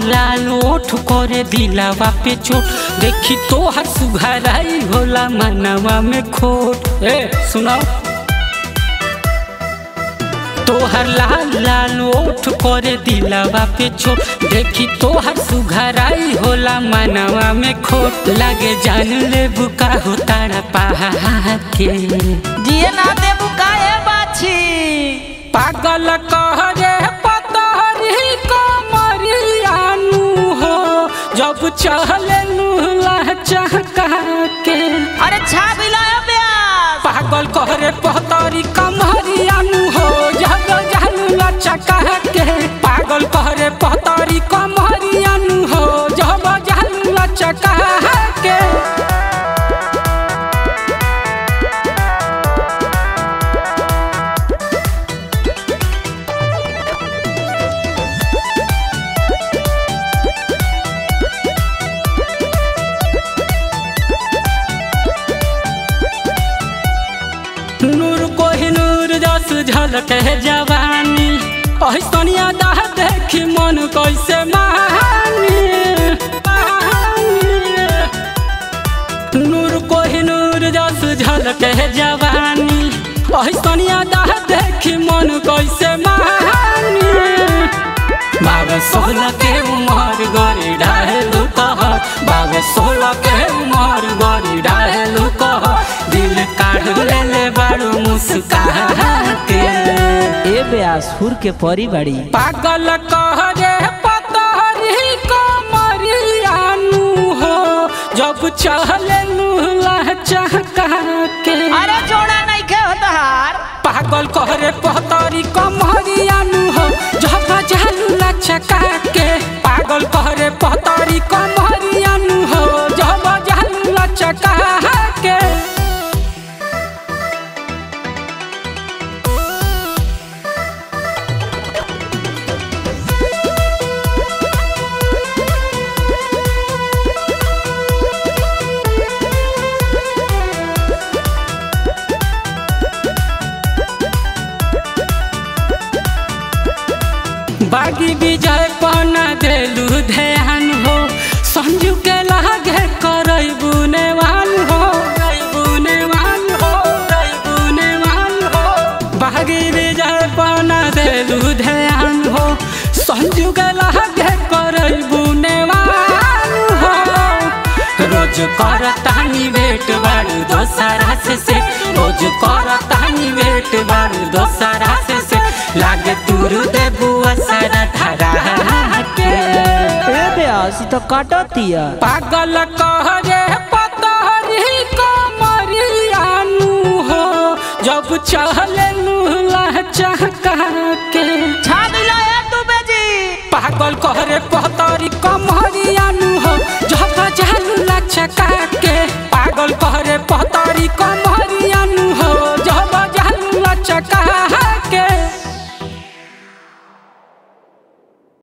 लाल ओठ करे दिलावा पे चोट देखी तोहर सुघराई होला मनवा में खोट ए सुनाओ तोहर लाल लाल ओठ करे दिलावा पे चोट देखी तोहर सुघराई होला मनवा में खोट लागे जान ले बुका हो तारा पहा के जिए ना देबू काहे बाछी पागल कहरे पतहरी कमरियानु हो जब चहले लूला चहका के अरे छा बिलाया ब्यास पागल कहरे पतरी कमरियानु हो जब जानूला चका के पागल कहरे पतरी कमरियानु हो जब जानूला चका के नूर कोहि नूर जस झलक है जवानी ऐसनिया दाह देखी मन कैसे मानी नूर कोहि नूर जस झलक है जवानी ऐसनिया दाह देखी मन कैसे मानी बाबा सोलह के उमर गरी डालू कह बाबा सोलह के उमर गरी डालू कह दिल काढ़ ले ले बारू मुस्का के ए ब्यास फुर के परी बड़ी पागल कह रे पतहरी कमरियानु हो जब चहले लूला चहका के अरे जोड़ा नहीं के होता हार पागल कहरे पहतरी कमरियानु हो जब जालूला चका के पागल कहरे पहतरी कमरियानु हो जब जालूला चका के बागी विजय पना देलू ध्यान हो संजू के लागे करई बुनेवान हो बुनेवान हो बुनेवान हो बागी विजय पना देलू ध्यान हो संजू के लागे करई बुनेवान हो रोज करतानी वेट बारू दोसरा से से रोज करतानी वेट बारू दोसरा से से लागे तुरु देबू असरा धरा के ए ब्यास ई तो काटतिया पागल कह रे पतहरी कमरियानु हो जब चहले लूला चहका के छा बिलाया तू बेजी पागल कह रे पत